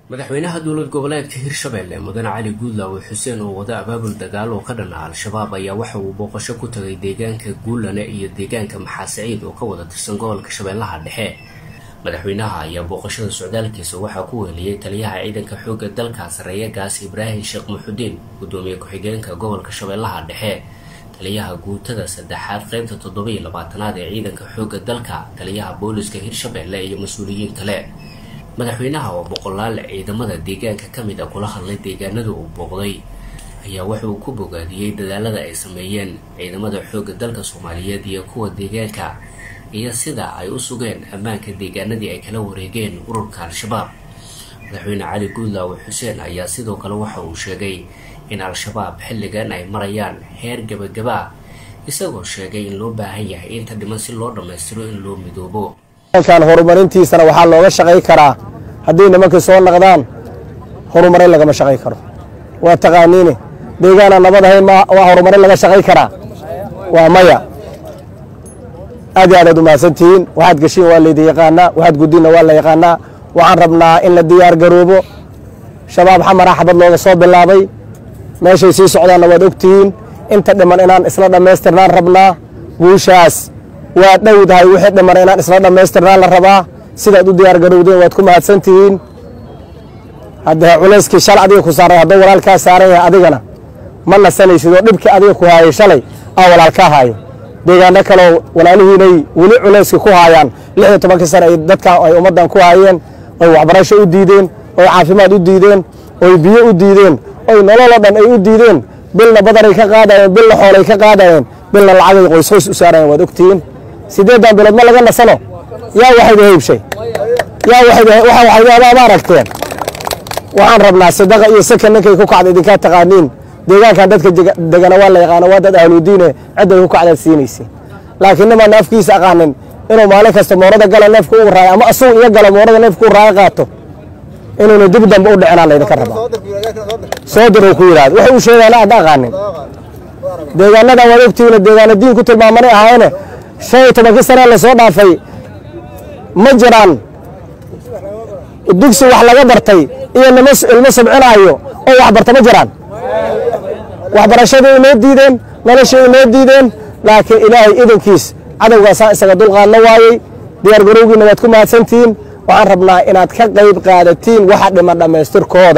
madaxweynaha dowlad goboleedka hirshabelle mudane cali guudlaawe xuseen oo wada abaabul dagaal oo ka dhana al-shabaab ayaa waxa uu booqasho ku tagay deegaanka guulane iyo deegaanka maxaasiciid oo ka wada tirsan gobolka shabeellaha dhexe madaxweynaha ayaa booqashada socdaalkiisa waxaa ku weeliyey taliyaha ciidanka xoogga dalka sareeya gaas ibraahim sheekh muxudiin gudoomiye ku-xigeenka gobolka shabeellaha dhexe taliyaha guutada saddexaad qeybta toddobiyo labaatanaad ee ciidanka xoogga dalka taliyaha booliska hirshabelle iyo mas-uuliyiin kale madaxweynaha oo boqolaal ciidamada deegaanka ka mid a kula hadlay deegaanada uu booqday ayaa waxa uu ku bogaadiyey dadaalada ay sameeyeen ciidamada xoogga dalka soomaaliyeed iyo kuwa deegaanka iyo sida ay u sugeen ammaanka deegaanadii ay kala wareegeen ururka al-shabaab madaxweyne cali guudlaawe xuseen ayaa sidoo kale waxa uu sheegay in al-shabaab xilligan ay marayaan heer gabagaba isagoo sheegay in loo baahan yahay inta dhiman si loo dhammaystiro in loo midoobo kan horumarintiisana waxaa looga shaqay karaa haddii nimankii soo naqdaan horumarin lagama shaqay karo waa taqaaniine deegaana nabad ahayn waa horumarin laga shaqay karaa waa maya aad iyo aadaad umahadsantihiin waxaad geshiin waa laydi yaqaanaa waxaad guddiinna waa la yaqaanaa waxaan rabnaa in la diyaar garoobo shabaab xamara xabad looga soo bilaabay meeshay sii socdaanna waad ogtihiin inta dhiman inaan isla dhammaystirnaan rabnaa guushaas waa dhowdahay wixii dhiman inaan isla dhammaystirnaan la rabaa sidaad u diyaar garowdeen waad ku mahadsan tihiin haddee culayskii shal adiga ku saaray hadduu walaalkaa saaran yahay adigana ma nasanaysid oo dhibkii adiga ku haayay shalay aa walaalkaa haayo deegaano kaleo walaalihiinay weli culayska ku haayaan lix iyo tobankii sane ay dadkan ay ummaddan ku haayeen oy waxbarasho u diideen oy caafimaad u diideen oy biyo u diideen oy nololoo dhan ay u diideen bilna badanay ka qaadayeen bilna xoolay ka qaadayeen bilna lacagay qoys qoys u saarayeen waad ogtihiin siddeeddan bilood ma laga nasano yaa waxayda haybshay yaa waxayda ma aragteen waxaan rabnaa sadaqa iyo sakan ninkay ku kacda idinkaa taqaaniin deegaankan dadka degana waa la yaqaano waa dad ahludiine cidday ku kacdaad siinaysiin laakiin nimaan naafkiisa aqaanin inuu maalin kasta moorada gala neefka u raayo ama asugu iyo galo moorada neefka u raayo qaato inuuna dib dambe u dhicinaa laydinka rabaa soo dir ku yidhahda waxay u sheegaana aad aqaanin deegaanadan waad ogtihiin deegaana diin ku tilmaamanay ahaayene shan iyo tobankii sanee lasoo dhaafay ma jiraan dugsi wax laga bartay iyo nimo ilmo sabcinaayo oo wax barta ma jiraan waxbarashadii inoo diideen noloshii inoo diideen laakiin ilaahay idankiis cadowgaasaa isaga dulqaadna waayey diyaargarowgiina waad ku mahadsantihiin waxaan rabnaa inaad ka qayb qaadatiin waxa dhiman dhammaystirkooda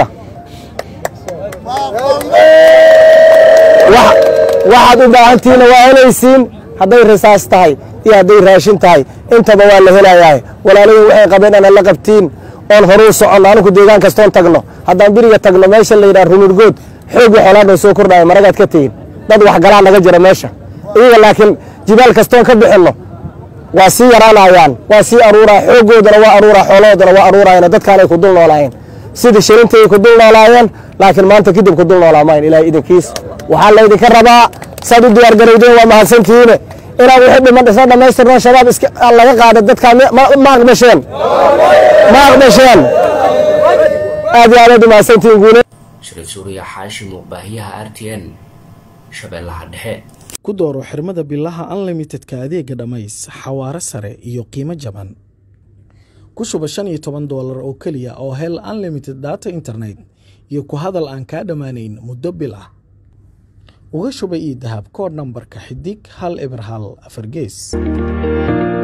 waxaad u baahantihiinna waa helaysiin hadday risaas tahay iyo hadday raashin tahay intaba waa la helayahay walaalahiin waxay qabeen inaan la qabtiin oon horuu soconno anugu deegaan kastoon tagno haddaan biriga tagno meesha la yidhaha rumurgood xoogii xoolaadhan soo kordhaayo maragaad ka tihiin dad waxgalaa naga jira meesha iyaga laakiin jibaal kastoon ka bixinno waa sii yaraanayaan waa sii aruuraa xooggoodana waa aruuraa xoolahoodana waa aruurayana dadkaanay ku dul noolaayeen sidii shilintay ku dul noolaayeen laakiin maanta kadib ku dul noolaa mayn ilaahay idinkiis waxaa laydinka rabaa saad u diyaargarowdeen waa mahadsantihiine inaan wixii dhiman isla dhammaystirno shabaab laga qaada dadkaa ma aqbasheen ma aqbasheen aad iyo aadaad u mahadsantihiin guule shariif suuriya xaashi muuqbaahiyaha r t n shabeellaha dhexe ku dooro xirmada bilaha unlimitedka adeega dhammays xawaaro sare iyo qiimo jaban ku shuba shan iyo toban doolar oo keliya oo hel unlimited data internet iyo ku hadal aan kaa dhammaanayn muddo bil ah uga shuba io dahab kood nambarka xidig hal eber hal afar gees